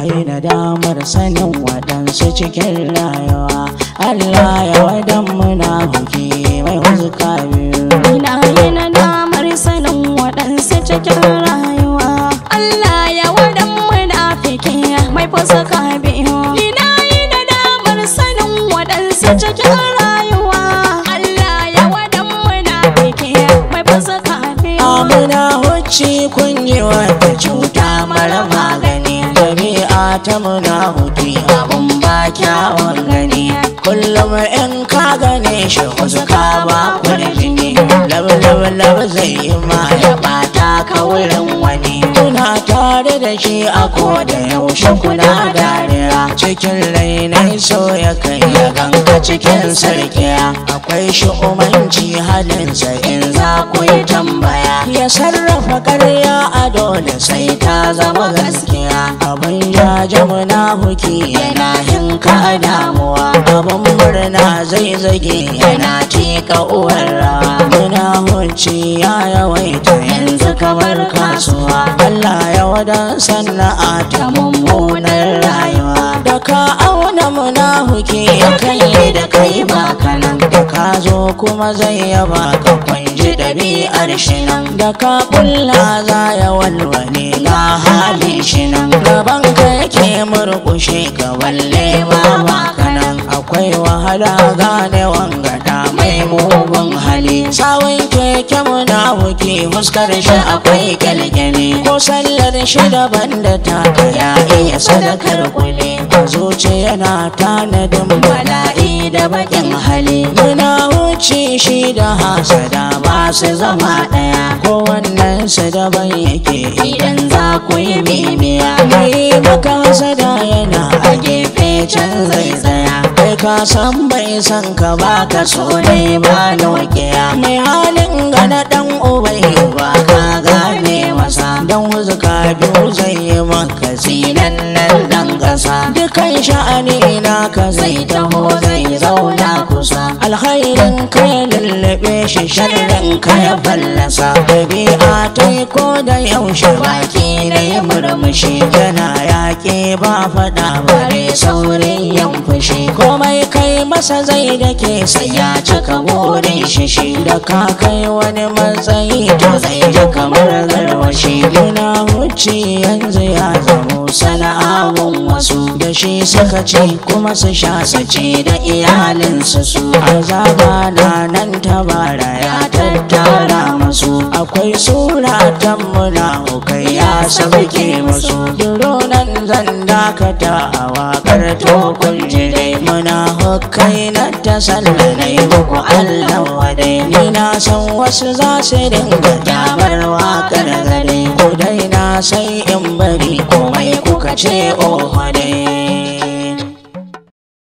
yi nadamar sanin waɗansu cikin rayuwa Allah ya wadan muna huki mai huzuka biyu Ina yi nadamar sanin waɗansu cikin rayuwa Allah ya wadan munafiki mai fasaka biyu Ina yi nadamar sanin waɗansu cikin rayuwa Allah ya wadan munafiki mai fasaka biyu Amina hucci kun yi wata cuta mara magani Jami'a ta muna huki abun ba kyawun gani Kullum in ka gane shi huzuka ba kurjini Lab lab lab zai yi ma ya bata ka wurin wani Kuna tare da shi a koda yaushe kuna dariya Cikin rainai so ya kai ya ganka cikin sarkiya Akwai shi umanci halinsa in za ku yi tambaya Ya sarrafa karya a dole sai ta zama gaskiya Abin ya jamuna huki yana hinka damuwa Abin murna zai zage yana tika uwar rawa Muna hunci ya yawaita yanzu kamar kasuwa Allah ya wadan sana'a ta mummunar rayuwa Da ka auna muna huki ya kai da kai ba kanan Da ka zo kuma zai yaba ka kwanji ɗabi'ar shi nan Da ka kulla za ya walwale ga halin shi nan Gaban ka yake murkushe ka walle ma ba kanan Akwai wahala gane wangada mai mugun hali Sawun keke muna huki fuskar shi akwai kyalkyali Ko sallar shi daban da taka ya iya sadakar kule A zuci yana tanadin bala'i da bakin hali Muna wuce shi da hasada ba su zama ɗaya Ko wannan su daban yake idan za ku yi bibiya Mai maka hasada yana a gefe can zai tsaya Kai ka san bai san ka ba ka so ne ba nokiya Mai halin gana dan ubai ba ka gane masa Dan wuzuka biyu zai yi maka zinan nan dan ƙasa Dukan sha'ani na ka zai taho zai zauna kusa Alkhairin ka ya lullube shi sharrin ka ya fallasa Ɗabi'a ta yi ko da yaushe baki na yi murmushi Yana yaƙi ba faɗa bare saurin yan fushi Komai kai masa zai da ke sai ya cika burin shi shi Da ka kai wani matsayi to zai ji kamar garwashi Muna wuce yanzu ya zamo sana'awun wasu Da shi suka ce kuma su sha sace da iyalinsu su Azaba na nan tabara ya tattara masu Akwai suratan muna hukai ya sauke musu Duro nan zan dakata a wakar tokun dai Muna hukai na ta sallanai muku Allah wadai Ni na san wasu za su dinga kyamar wakar gare Ku dai na sai in bari komai kuka ce oh dai